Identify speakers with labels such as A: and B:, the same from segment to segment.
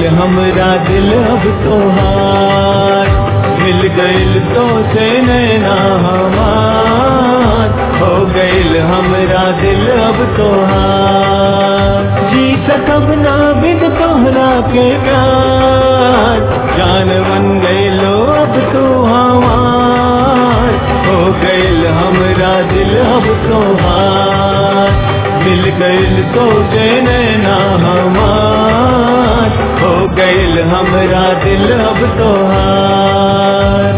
A: गईल हमरा दिल अब तोहार मिल गईल तो से नैना हमार हो गईल हमरा दिल अब तोहार जी सकब ना बिन तोहरा के प्यार जान बन गईलो अब तू हमार हो गईल हमरा दिल अब तोहार मिल गईल तो से नैना हमार हो गईल हमरा दिल अब तोहार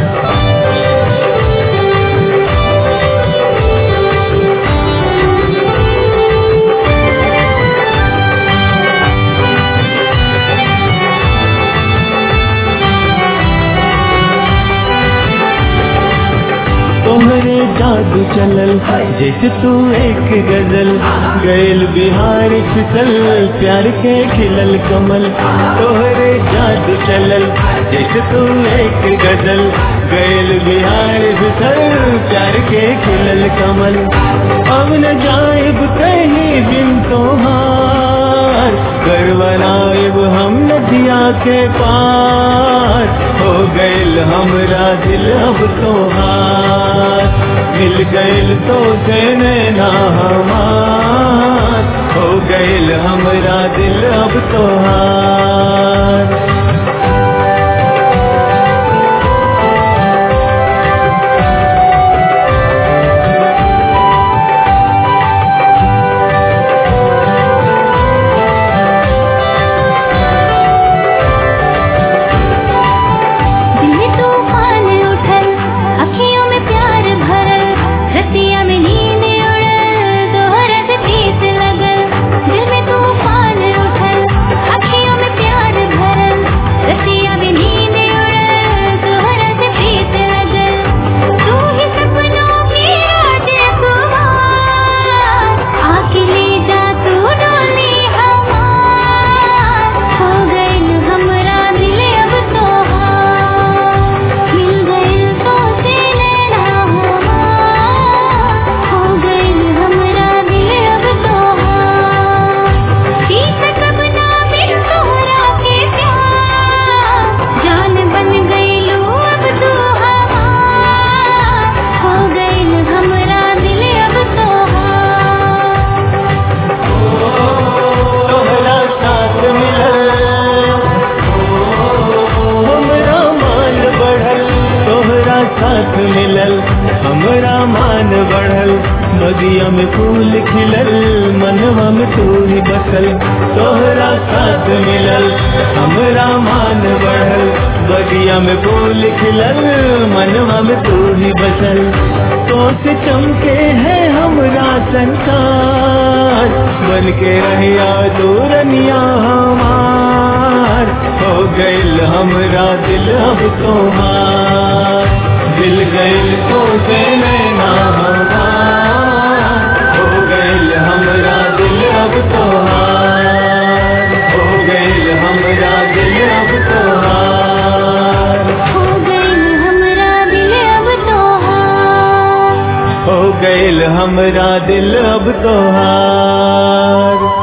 A: तोहरे जादू चलल जैसे तू एक गजल गैल बिहार फिसल प्यार के खिलल कमल तोहरे जादू चलल जैसे तू एक गजल गैल बिहार फिसल प्यार के खिलल कमल अब न जाएब कहीं बिन तोहार कर बनाएब हम नदिया के पार हो गईल हमरा दिल अब तोहार मिल गईल तो से नैना हमार हो गईल हमरा दिल अब तोहार
B: दिल तूफान उठल अखियों में प्यार भरल रतिया में नींद उड़ल तोहरा से प्रीत लगल दिल में तूफान उठल अखियों में प्यार भरल रतिया में नींद उड़ल तोहरा से प्रीत लगल तू ही सपनों की राजकुमार आके ले जा तू डोली हमार हो गइल हमरा दिल अब तोहार मिल गइल तो से नैना हमार हो गइल हमरा दिल अब तोहार जी सकब ना बिन तोहरा के प्यार जान बन गइलो अब तू हमार हो गइल हमरा दिल अब तोहार
A: तोहरा साथ मिलल हमरा मान बढ़ल तोहरा साथ मिलल हमरा मान बढ़ल बगिया में फूल खिलल मनवा में तू ही बसल तोहरा साथ मिलल हमरा मान बढ़ल बगिया में फूल खिलल मनवा में तू ही बसल तो से चमके है हमरा संसार बन के रहिया दूरनिया हमार हो गइल हमरा दिल अब तोहार दिल गइल तो से नैना हमार हो गइल हमरा दिल अब तोहार हो गइल हमरा दिल अब तोहार
B: हो गइल हमरा दिल अब तोहार
A: हो गइल हमरा दिल अब तोहार